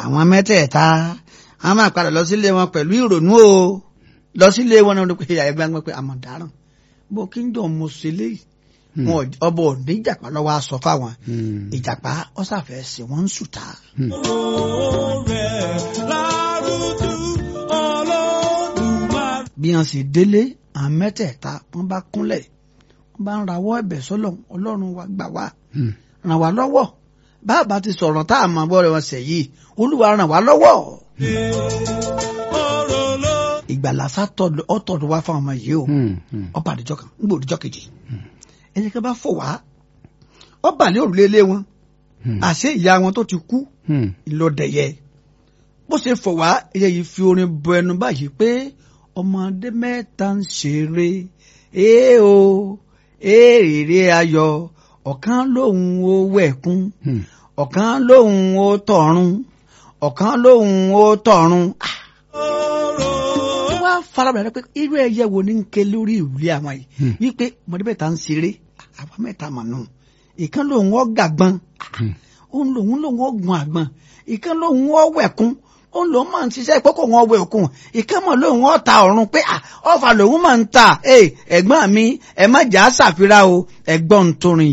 àwọn mẹ́tẹ̀ẹ̀ta wọ́n máa padà lọ sílé wọn pẹ̀lú ìrònú o lọ sílé wọn náà pé ìyá ẹgbẹ́ pé àmọ̀ dáràn bó kí n jọ mo ṣe léyìí wọn ọbọ òní ìjàpá lọ́wọ́ aṣọ fáwọn ìjàpá ọ̀sàfẹ́ sí wọn ń sùtà. bí wọn sì délé àwọn mẹ́tẹ̀ẹ̀ta wọn bá kúnlẹ̀ wọn bá ń rawọ́ ẹ̀bẹ̀ sọ́lọ́run ọlọ́run wa gbà wá ràn wá lọ́wọ́ bàbá ti sọ̀rọ̀ tá a mọ̀ bọ́ rẹ̀ wọn sẹ̀ yìí olúwa ràn wá lọ́wọ́. ìgbàlá ọ̀tọ̀dọ̀ wá fáwọn ọmọ yìí o ọba àdìjọ kan ń gbò òdìjọ kejì ẹni kan bá fò wá ọba ní òrùlé ilé wọn àṣé ìyá wọn tó ti kú ìlọdẹyẹ bó ṣe fò wá ẹyẹ yìí fi orin bọ ẹnu báyìí pé ọmọdé mẹ́ta ń ṣeré ee o èrè ayọ̀ ọ̀kan lòun ó wẹ̀kún ọ̀kan lòun ó tọ̀run ọ̀kan lòun ó tọ̀run. wá farabalẹ̀ pé irú ẹyẹ wo ni ń ké lórí ìwúlé àwọn yìí wípé ọmọdé mẹ́ta ń ṣeré àwọn mẹ́ta mà nù ìkan lòun ó gàgbọ́n òun lòun lòun ó gun àgbọn ìkan lòun ó wẹ̀kún òun lòun máa ń ṣiṣẹ́ ìpọ́kọ̀ wọn wẹ̀ òkun ìkẹ́mọ̀ lòun ọ̀ ta ọ̀run pé ọ̀fà lòun máa ń ta ẹ̀gbọ́n mi ẹ̀ má jà á ṣàfihàn o ẹ̀gbọ́n torin